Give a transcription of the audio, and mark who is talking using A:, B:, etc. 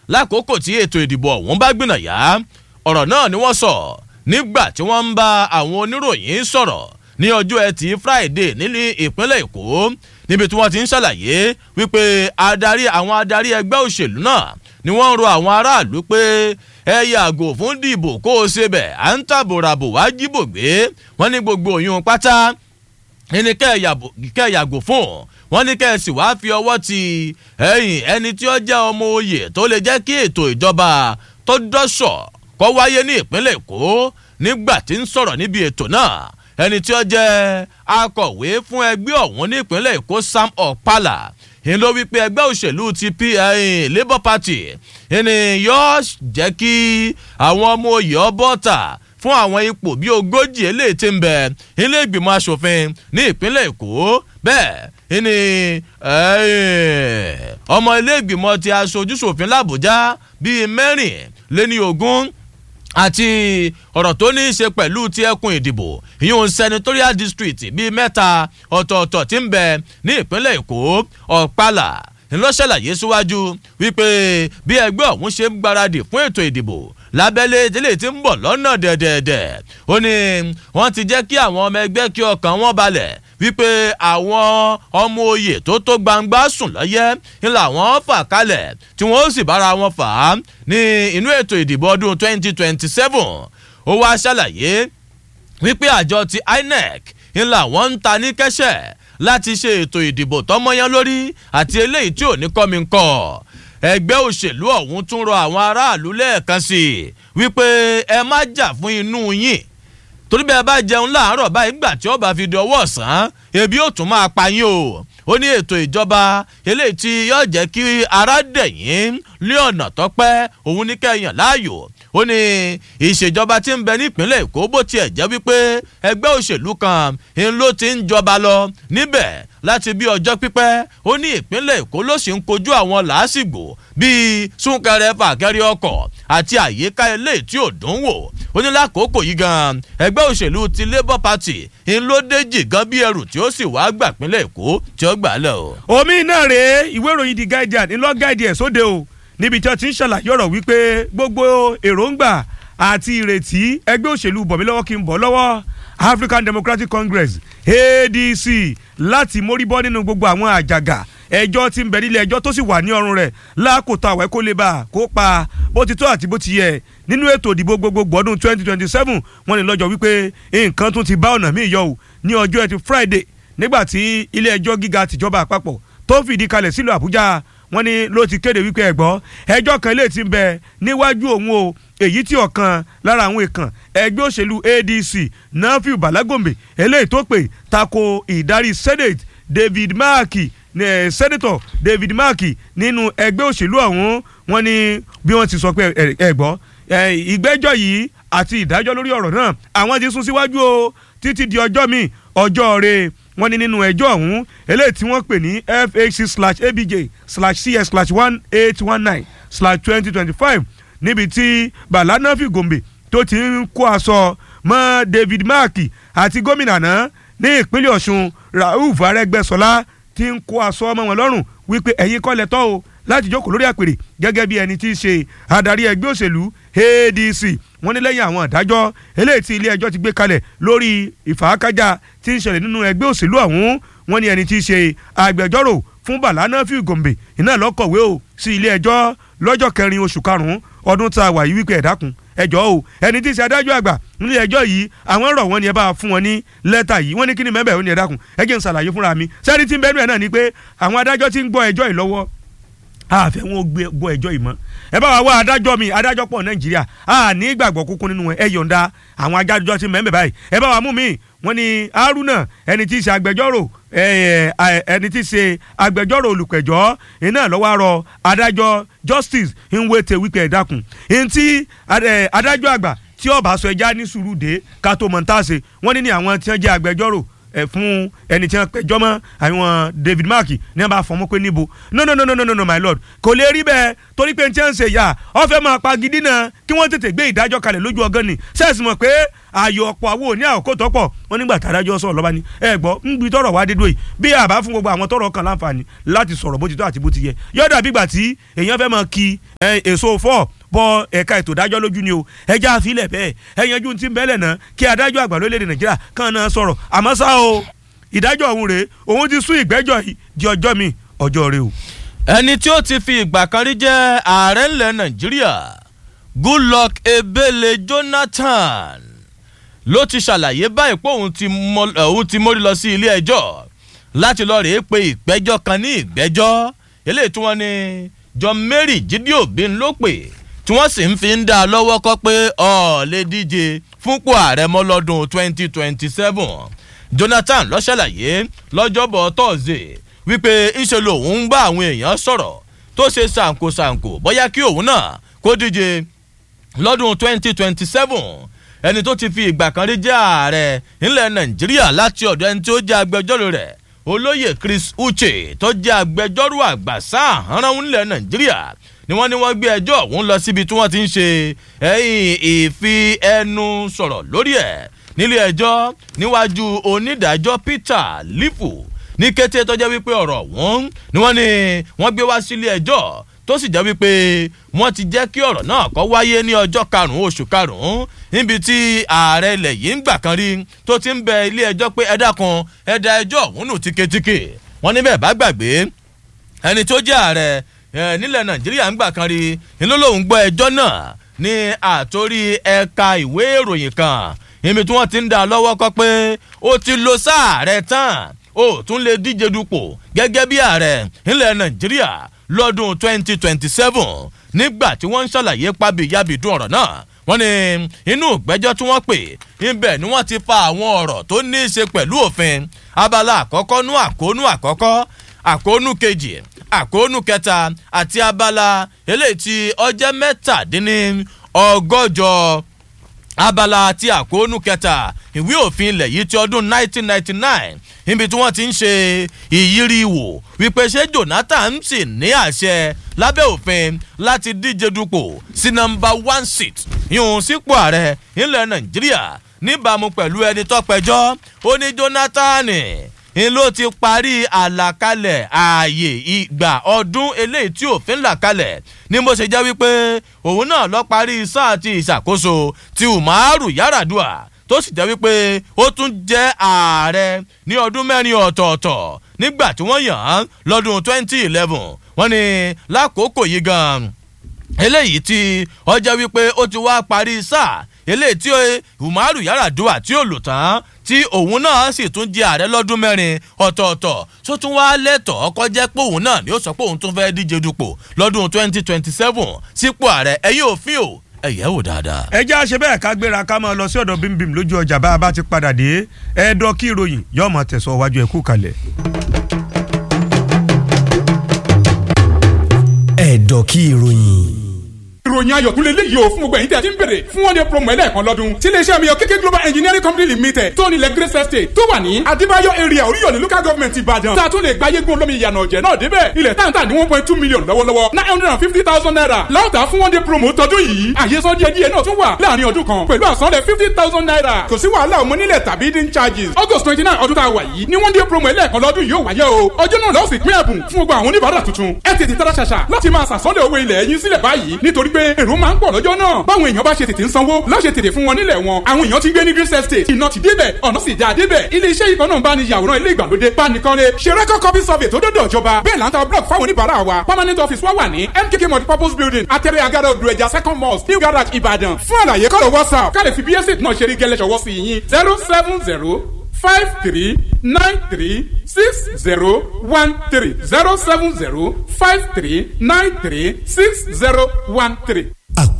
A: lákòókò tí ètò ìdìbò ọ̀hún bá gbìnàyà ọ̀rọ̀ náà ni wọ́n sọ nígbà tí wọ́n ń bá àwọn oníròyìn sọ̀rọ̀ ní ọjọ́ ẹtì friday nílùú ìpínlẹ̀ èkó níbi tí wọ́n ti ń ṣàlàyé wípé adarí àwọn adarí ẹgbẹ́ òṣèlú náà ni wọ́n ń rọ àwọn aráàlú pé ẹ yàgò fún dìbò kó o ṣe bẹ̀ à ń tàbòràbò wá jíbò gbé wọ́n ní gbogbo òyìn pátá ẹni kẹ́ ẹ yàgò fún wọ́n ní kẹ́ ẹ sì wáá fi ọwọ́ ti ẹ̀yìn ẹni tí ó jẹ́ ọmọ oyè tó lè jẹ́ kí ètò ìjọba tó dọ́ṣọ̀ kó wáyé ní ìpínlẹ̀ èkó nígbà tí ń sọ̀rọ̀ níbi ètò náà ẹni tí ó jẹ́ akọ̀wé fún ẹgbẹ́ ọ̀hún ní ìpínlẹ̀ èkó sam ọ̀pálà ń ló wípé ẹgbẹ́ òṣèlú ti labour party ẹni yóò jẹ́ kí àwọn ọmọ oyè ọbọ̀ta fún àwọn ipò bíi ogójì eléyìí ti ń bẹ ilé ìgbìmọ̀ asòfin ní ìpínlẹ̀ èkó bẹ́ẹ̀ ni ọmọ ilé ìgbìmọ̀ ti aṣojúṣòfin làbújá bíi mẹ́rin léní ogún àti ọ̀rọ̀ tó ní í ṣe pẹ̀lú ti ẹkùn ìdìbò ìyún senatorial district bíi mẹ́ta ọ̀tọ̀ọ̀tọ̀ tí ń bẹ ní ìpínlẹ̀ èkó ọ̀pálà ńlọ ṣàlàyé síwájú wípé bí ẹgbẹ́ ọ̀hún ṣe ń gbáradì fún ètò ìdìbò lábẹ́lé délé tí ń bọ̀ lọ́nà dẹ̀dẹ̀dẹ̀ ó ní wọ́n ti jẹ́ kí àwọn ọmọ ẹgbẹ́ kí ọkàn wọn balẹ̀ wípé àwọn ọmọ oyè tó tó gbangba sùn lọ́yẹ́ ń làwọn fà kalẹ̀ tí wọ́n sì bára wọn fà á ní inú ètò ìdìbò ọdún 2027 ó wá ṣàlàyé wípé àjọ ti inec ń làwọn ń ta ní kẹ́sẹ̀ láti ṣe ètò ìdìbò tọmọyán lórí àti eléyìí tí ò ní kọ́mi ń kọ́ ẹgbẹ́ òṣèlú ọ̀hún tún rọ àwọn aráàlú lẹ́ẹ̀kan sí i wípé ẹ má jà fún inú yín torí bẹ́ẹ̀ bá jẹun láàárọ̀ báyìí gbà tí ó bá fi di ọwọ́ ọ̀sán ebi ó tún máa pa yín o ó ní ètò ìjọba eléyìí tí yóò jẹ́ kí ara dẹ̀yìn ní ọ̀nà tọ́pẹ́ òun ní kẹ́yàn láàyò ó ní ìṣèjọba tí ń bẹ nípínlẹ̀ èkó bó tiẹ̀ jẹ́ wípé ẹgbẹ́ òṣèlú kan ń ló ti ń jọba lọ níbẹ̀ láti bí ọjọ́ pípẹ́ ó ní ìpínlẹ̀ èkó ló sì ń kojú àwọn làásìgbò bíi súnkẹrẹ fàkẹrẹ ọkọ̀ àti àyíká ilé tí ò dùn wò ó ní lákòókò yìí gan ẹgbẹ́ òṣèlú ti labour party ń ló déjì gan bí ẹrù tí ó sì wá gbà pínlẹ̀ èkó tí ó gbà lẹ̀ o.
B: omi náà rèé ìwé ìròyìn the guardian ńlọ gáàdì ẹ̀ sóde o níbi tí wọ́n ti ń ṣàlàyé ọ̀rọ̀ wípé gbogbo èròǹgbà àti ìrètí ẹgbẹ́ òṣèlú bọ̀mílọ́wọ́ kí n bọ̀ lọ́wọ́ african democratic congress adc láti móríbọ́ nínú gbogbo àwọn àjàgà ẹjọ́ tí ń bẹ nílé ẹjọ́ tó sì wà ní ọrùn rẹ̀ lákòótọ́ àwẹ́ kó lè bá a kó pa bó ti tó àti bó ti yẹ nínú ètò ìdìbò gbogbogbò ọdún twenty twenty seven wọ́n ní lọ́jọ́ wípé nǹkan tún ti bá ọ̀nà míì yọ o ní ọjọ́ ẹtì friday nígbà tí ilé ẹjọ́ gíga tìjọba àpapọ̀ tó fìdí kalẹ̀ sílùú àbújá wọ́n ní ló ti kéde wípé ẹ̀gbọ́ ẹjọ́ kan lè ti bẹ níwájú òun o èyí tí ọ̀kan lára àwọn èèkàn ẹgbẹ́ òṣèlú adc nafiu balagombe eléyìí tó pè tako ìdarí senate david maaki eh, senator david maaki nínú ẹgbẹ́ òṣèlú ọ̀hún wọ́n ní bí wọ́n ti sọ pé ẹ̀gbọ́ ìgbẹ́jọ́ yìí àti ìdájọ́ lórí ọ̀rọ̀ náà àwọn ti sún síwájú o títí di ọjọ́ mi ọjọ́ rẹ̀ wọ́n ní nínú ẹjọ́ ọ̀hún eléyìí tí wọ́n pè ní fhc slash abj slash cs slash one eight one nine slash twenty twenty five níbi tí balanafi gombe tó ti ń kó aṣọ mọ́ david mark àti gómìnà náà ní ìpínlẹ̀ ọ̀ṣun rauf arẹ́gbẹ́sọlá ti ń kó aṣọ ọmọ wọn lọ́rùn wípé ẹ̀yin kọ́ lẹ́tọ́ o láti jókòó lórí àpèrè gẹ́gẹ́ bí ẹni tí í ṣe adarí ẹgbẹ́ òṣèlú adc wọ́n ní lẹ́yìn àwọn ìdájọ́ eléyìí tí ilé ẹjọ́ ti gbé kalẹ̀ lórí ìfàákájà tí ń ṣẹlẹ̀ nínú ẹgbẹ́ òṣèlú ọ̀hún wọ́n ní ẹni tí í ṣe agbẹjọ́rò fún bàlánà fíì gòmbè iná lọ́kọ̀wé o sí ilé ẹjọ́ lọ́jọ́ kẹrin oṣù karùn-ún ọdún tá a wà yìí wípé ẹ̀dákun ẹjọ́ o ẹni tí í ṣe adájọ́ àgbà nílé ẹjọ́ yìí àwọn rọ̀ wọ́n ní ẹ bá fún wọn ní lẹ́tà yìí wọ́n ní kí ni mẹ́bẹ̀ẹ́ ó ní ẹ̀dákun ẹ jẹ́ n ṣàlàyé fúnra mi sẹ́ni tí ń bẹ́ẹ̀ náà ni pé àwọn adájọ́ tí ń gbọ́ ẹjọ́ yìí lọ́wọ́ àfẹ́ wọn gbọ́ ẹjọ́ yìí mọ́ ẹ bá wa wá adájọ́ mi adájọ́ pọ̀ nàìjíríà a ní ìgbàgbọ́ kúkú nínú ẹ yọ̀ǹda àwọn adájọ́ tí mẹ́mẹ́ báyìí ẹ bá wa mú mi wọ́n ní haruna ẹni tí í ṣe agbẹjọ́rò ẹni tí í ṣe agbẹjọ́rò olùpẹ̀jọ́ iná lọ́wọ́ àrọ adájọ́ justice nwete wípé ẹ̀dákun ntí adájọ́ àgbà tí ọba sọ ẹja ní sùúrù dé ká tó mọ̀ ń tàṣe wọ́n ní ní àwọn tí wọ́n jẹ́ agbẹjọ́rò ẹ fún ẹni tí wọ́n pẹjọ́ mọ́ àwọn David Mark ní wọ́n bá fọmọ́ pé níbo no no no no no no my lord kò lè rí bẹ́ẹ̀ torí pé n tí wọ́n ń ṣe yà ọ́ fẹ́ máa pa gidi náà kí wọ́n tètè gbé ìdájọ́ kalẹ̀ lójú ọgán ni sẹ́ẹ̀sì mọ̀ pé ààyò ọ̀pọ̀ àwọn òní àkókò tọ́pọ̀ wọn nígbà tádájọ́ sọ̀rọ̀ lọ́ba ni ẹ gbọ́ ń gbi tọrọ wá dédú yìí bí àbá fún gbogbo àwọn tọrọ kan láǹfààní láti sọ̀rọ̀ bó ti tó àti bó ti yẹ yọ̀dà bígbà tí èèyàn fẹ́ máa ki èso fọ́ọ̀ bọ ẹ̀ka ètò ìdájọ́ lójú ni o ẹja àfilẹ̀ bẹ́ẹ̀ ẹ̀yanjú ti ń bẹ́lẹ̀ náà kí adájọ́ àgbà lórílẹ̀‐èdè nàìjíríà kàn náà sọ̀rọ̀ àmọ́ ṣá o ìdájọ́ ọ̀hún rèé òun ti sún ìgbẹ́jọ́ yìí di ọjọ́ mi ọjọ́ rẹ o.
A: ẹni tí ó ti fi ìgbà kan rí jẹ́ ààrẹ ńlẹ̀ nàìjíríà goodluck ebele jonathan ló ti ṣàlàyé báyìí pé òun ti mórí lọ sí ilé ẹjọ́ láti lọ rèé pe ìgbẹ́jọ́ kan ní ìgbẹ́jọ́ eléyìí tí wọ́n ní john mary jídí òbí ló pè tí wọ́n sì ń fi ń dá a lọ́wọ́ kọ́ pé ọ̀ lè díje fúnpò ààrẹ mọ́ lọ́dún 2027 jonathan ló ṣàlàyé lọ́jọ́bọ̀ tọ́sídẹ̀ẹ́ wípé ńṣe lòun ń bá àwọn èèyàn sọ̀rọ̀ tó ṣe ṣàǹkóṣàǹkó bóyá kí òun náà kó díje lọ́dún 2027 ẹni tó ti fi ìgbà kan rí jẹ́ ààrẹ ńlẹ̀ nàìjíríà láti ọ̀dọ̀ ẹni tí ó jẹ́ agbẹjọ́rò rẹ̀ olóyè chris uche tó jẹ́ agbẹjọ́rò àgbà sáàhánrán ńlẹ̀ nàìjíríà ni wọ́n ní wọ́n gbé ẹjọ́ ọ̀hún lọ síbi tí wọ́n ti ń ṣe ẹ̀yìn ìfi ẹnu sọ̀rọ̀ lórí ẹ̀ nílé ẹjọ́ níwájú onídàájọ́ peter lifu ní kété tó jẹ́ wípé ọ̀rọ̀ ọ̀hún ni wọ́n ní wọ́n gbé wá sílé ẹjọ́ tó sì jẹ́ wípé wọ́n ti jẹ́ kí ọ̀rọ̀ náà kọ́ wáyé ní ọjọ́ karùn-ún oṣù karùn-ún níbi tí ààrẹ ilẹ̀ yìí ń gbà kan rí tó ti ń bẹ ilé ẹjọ́ pé ẹ dákun ẹ da ẹjọ́ ọ̀hún nù tíketíke wọ́n níbẹ̀ bá gbàgbé ẹni tó jẹ́ ààrẹ nílẹ̀ nàìjíríà ń gbà kan rí inú lòun gbọ́ ẹjọ́ náà ní àtórí ẹ̀ka ìwé ìròyìn kan ibi tí wọ́n ti ń dá lọ́wọ́ kọ́ pé ó ti lo sáà rẹ̀ tán ó tún lè díje dupò gẹ́gẹ́ bí ààrẹ nílẹ̀ nàìjíríà lọ́dún 2027 nígbà tí wọ́n ń ṣàlàyé pábíyábìdún ọ̀rọ̀ náà wọ́n ní inú ìgbẹ́jọ́ tí wọ́n pè ibẹ̀ ni wọ́n ti fa àwọn ọ̀rọ̀ tó ní í ṣe pẹ̀lú òfin abala àkọ́kọ́ nú àkónú àkọ́kọ́ àkónú kejì àkónú kẹta àti abala eléyìí tí ọjọ́ mẹ́tàdínní ọgọ́jọ abala àti àkóónú kẹta ìwé òfin ilẹ̀ yìí ti ọdún 1999 níbi tí wọ́n ti ń ṣe ìyírí wò wípé ṣé jonathan sì ní àṣẹ lábẹ́ òfin láti díje dupò sí nọmba one seat ìhùn sípò ààrẹ ilẹ̀ nàìjíríà níbàámu pẹ̀lú ẹni tọ́pẹ́jọ́ ó ní jonathan n ló ti parí àlàkalẹ̀ ààyè ìgbà ọdún eléyìí tí òfin là kalẹ̀ ní bó ṣe jẹ́ wípé òun náà lọ parí sáà ti ìṣàkóso ti umaru yaradua tó sì jẹ́ wípé ó tún jẹ́ ààrẹ ní ọdún mẹ́rin ọ̀tọ̀ọ̀tọ̀ nígbà tí wọ́n yàn án lọ́dún 2011 wọ́n ní lákòókò yìí gan-an eléyìí tí ọjọ́ wípé ó ti wá parí sáà eléyìí tí umaru yaradua tí ó lò tán tí òun náà sì tún jẹ ààrẹ lọ́dún mẹ́rin ọ̀tọ̀ọ̀tọ̀ tó tún wá lẹ́tọ̀ọ́ kọjá pé òun náà ni ó sọ pé òun tún fẹ́ẹ́ díje dupò lọ́dún twenty twenty seven sípò ààrẹ ẹ̀yìn òfin o ẹ̀yẹ́ wò dáadáa.
B: ẹ jẹ́ àṣẹ bẹ́ẹ̀ ká gbéra ká máa lọ sí ọ̀dọ̀ bímbím lójú ọjà bá a bá ti padà dé ẹ̀ẹ́dọ́ kí ìròyìn yóò máa tẹ̀sọ̀ wájú ẹ̀kú kalẹ̀.
C: ẹ̀ẹ́dọ̀ kí ìròyìn
D: ìròyìn ayọ̀ tún lè léyìí o fún gbogbo ẹ̀yin tí a ti ń bèrè fún one day promo ẹlẹ́ẹ̀kan lọ́dún tí iléeṣẹ́ mi yọ kéké global engineering company limited tó nílẹ̀ grace estate tó wà ní adébáyọ̀ area oríyọ̀lẹ̀ local government ìbàdàn tá a tún lè gba yégun olómi ìyànà ọ̀jẹ̀ náà débẹ̀ ilẹ̀ táǹtà ní one point two million lọ́wọ́lọ́wọ́ nine hundred and fifty thousand naira láwùtà fún one day promo tọdún yìí àyesọ díẹ̀ díẹ̀ náà tún wà láàrin ọdún kan pẹ̀lú àsanlẹ̀ fifty thousand naira kò sí wàhálà ọmọ nílẹ̀ tàbí hidden charges august twenty nine ọdún tá a wà yìí ní one day promo ẹlẹ́ẹ̀kan lọ́dún yóò wáyé o ọjọ́ náà lọ́ọ̀sì pín ẹ̀bùn fún gbogbo àwọn oníbàárà tuntun ẹ tètè tara ṣàṣà láti máa sàsọ́lẹ̀ owó ilẹ̀ yín sílẹ̀ báyìí nítorí pé èrò máa ń pọ̀ lọ́jọ́ náà báwọn èèyàn bá ṣe tètè ń sanwó láṣẹ tètè fún wọn nílẹ̀ wọn àwọn èèyàn ti gbé ní green estate iná ti débẹ̀ ọ̀nà sì já débẹ̀ ilé iṣẹ́ ìkan náà bá ní yàwòrán ilé ìgbàlódé bánikanlé ṣe record copy survey tó dọ́dọ̀ ìjọba bẹ́ẹ̀ là ń ta block fáwọn oníbàárà wa permanent office wa wà ní mkk multipurpose building atẹ́rẹ́ agada odò ẹja second mosque new garage ìbàdàn fún àlàyé kọ́lọ̀ whatsapp ká lè fi bsc náà ṣe rí gẹ́lẹ́ ṣọwọ́ sí yín zero seven zero five three nine three six zero one three zero seven zero five three nine three six zero one three.